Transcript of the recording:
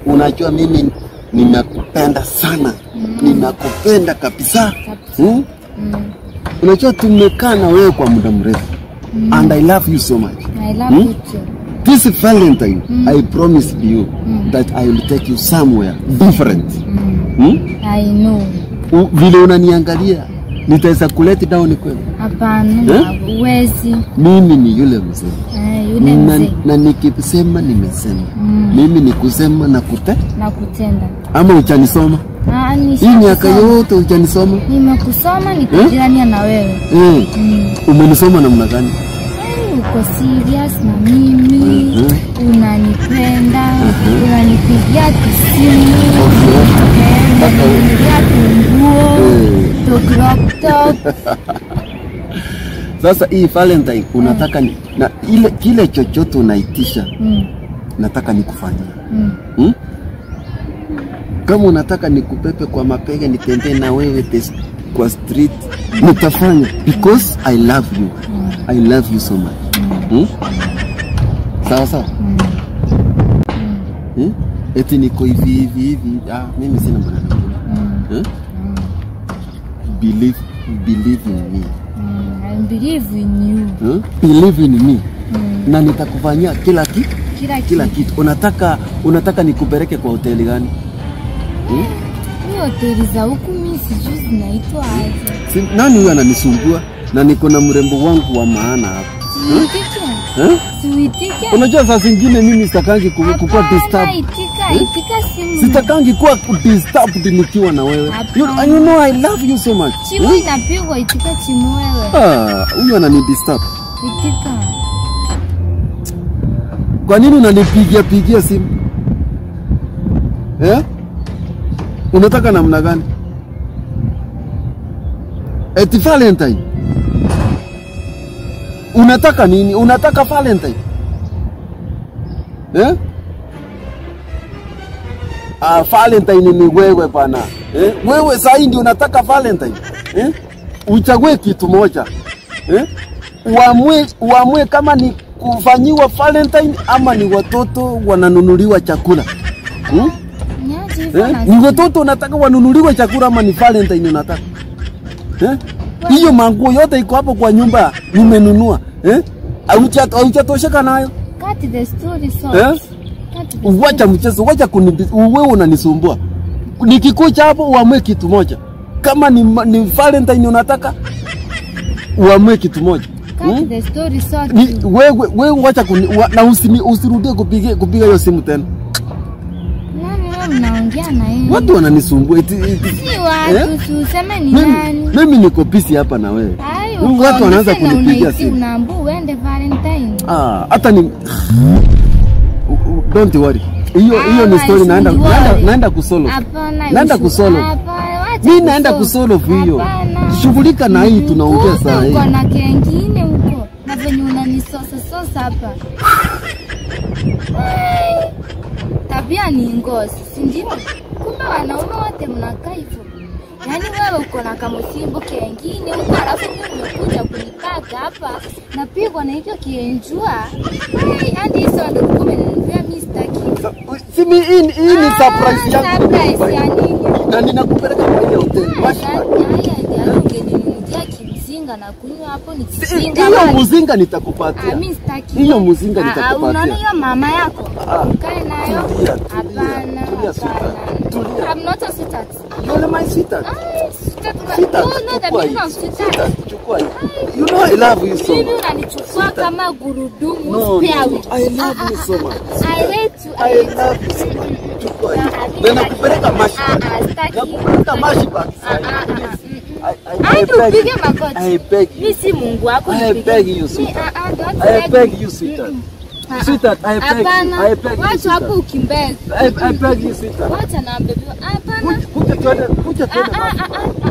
unajua mimi ninakupenda sana, ninakupenda kabisa Kabisa. hmm? Mm. Unajua tumekaa na wewe kwa muda mrefu and I love you so much. I love Hmm? you too. This Valentine, I promised you that I will take you somewhere different. Mm. Hmm? I know. U- Vile unaniangalia nitaweza kuleti down kweli? Hapana, Eh? huwezi. Mimi ni yule mzee Eh, yule na, mzee na nikisema nimesema. Mm. Mimi ni kusema na kute na kutenda. ama uchanisoma Ah, hii miaka nishakusoma. yote uchanisoma Nimekusoma niko Eh? jirani na wewe. eh, Mm. umenisoma namna gani? Eh, Uko serious na mimi, Mhm. unanipenda, unanipigia kisimu, Okay. eh, Mpaka u- unaninunulia tunguo, Eh. to crop top. Sasa hii Valentine unataka ni, na ile kile chochote unaitisha Mm, nataka nikufanyie mm. hmm? Kama unataka nikupepe kwa mapega nitembee na wewe tes- kwa street nitafanya because I love you. I love you so much. Hmm? Sawa sawa. Hmm? Eti niko hivi hivi hivi. Ah, mimi sina maneno mengine. Eh? Believe believe in me. Mm, I believe in you. Hmm? Believe in me. Mm. Na nitakufanyia kila kitu Kila kila kitu. kitu. Unataka unataka nikupeleke kwa hoteli gani? Ni hoteli za huku mimi sijui zinaitwa aje. Si, nani huyu ananisumbua na niko na mrembo wangu wa maana hapa Siitike. eh? Siitike. Unajua saa zingine mimi sitakangi ku- kukuwa Hapana, disturbed. itika, itika simu. Sitakangi kuwa disturbed nikiwa na wewe. You, Hapana. you know I love you so much. Chimu inapigwa, itika chimu wewe. Ah, huyu anani disturb. Itika. Kwa nini unanipigia pigia simu? Eh? Unataka namna gani? Eti Valentine. Unataka nini? Unataka Valentine? Eh? Ah, Valentine ni wewe bana. Eh? Wewe sasa ndio unataka Valentine. Eh? Uchague kitu moja. Eh? Uamue, uamue kama ni kufanyiwa Valentine ama ni watoto wananunuliwa chakula. Hmm? Niaje hivyo Eh? na Ni watoto unataka wanunuliwe chakula ama ni Valentine unataka? Eh? Hiyo manguo yote iko hapo kwa nyumba nimenunua. Eh? Hauja- Haujatosheka nayo? Cut the story Eh? short. Cut the Wacha mchezo, wacha kuni wewe unanisumbua. Nikikucha hapo uamue kitu moja. Kama ni, ma- ni Valentine unataka uamue kitu moja. Cut the story short. Ni, wewe wewe wacha kuni, wa, na usini, usirudie kupiga kupiga hiyo simu tena. Nani wewe mnaongea na yeye? Watu wananisumbua eti, eti, Si watu, Eh? si useme ni mimi, nani. mimi niko busy hapa na wewe. Ai, Watu uko wanaanza busy na kunipigia unaiti- simu. Unaambiwa uende Valentine. Ah, hata ni U- u- don't worry. Hiyo Ah, hiyo ni story basi naenda worry. naenda, naenda kusolve. Hapana. Naenda ushu- kusolve. Hapana, wacha Mimi naenda kusolve. kusolve hiyo. Hapana. Shughulika na hii tunaongea Kumbe saa hii. uko na kengine huko na venye unanisosa sosa hapa. Ai, Tabia ni ngozi, si ndio? Kumbe wanaume wote mnakaa hivyo. Yaani wewe uko na kamusimbo kengine huko, alafu mimi umekuja kunipaka hapa, napigwa na hicho kienjua. Ai, hadi hizo ndio kumbe nilivya mimi sitaki. Si mi- hii ni- hii ni Ah, surprise yangu. surprise ya nini? Na ninakupeleka kwa ile hoteli. Wacha. ungeninunulia kimzinga na kunywa hapo ni kizinga Hiyo maji. muzinga Ah, nitakupatia. mimi sitaki. Hiyo muzinga Ah, ah, nitakupatia. Unaona hiyo mama yako? Ah. Ukae nayo? Tulia, tulia. Hapana, Tulia, sweetheart. hapana. Tulia. I'm not a sweetheart. You're my sweetheart. Ah, sweetheart. Sweetheart, You know the chukua meaning hii. of sweetheart. Sweetheart, chukua hii. You know I love you so Mimi much. unanichukua kama gurudumu No, no, spare wheel. I love you so much. I hate you. I love you so much. Chukua hii. Ah, ah, Na nakupeleka mashi. Ah, ah, sitaki. Nakupeleka mashi back. Ah, ah, ah, I, I, I Hadi beg upige you. magoti. I beg you. Mimi si Mungu wako. I nipige. beg you, Mi- sweetheart. ah, ah, don't I beg beg me. you, sweetheart. Ah, ah. Sweetheart, I beg you. Hapana, I beg you, wacha hapo sweetheart. ukimbeza. I, I beg you, sweetheart. Wacha na bebe. Hapana. Kuja- Kuja tuende, kuja Ah, tuende ah, mashi. ah, ah.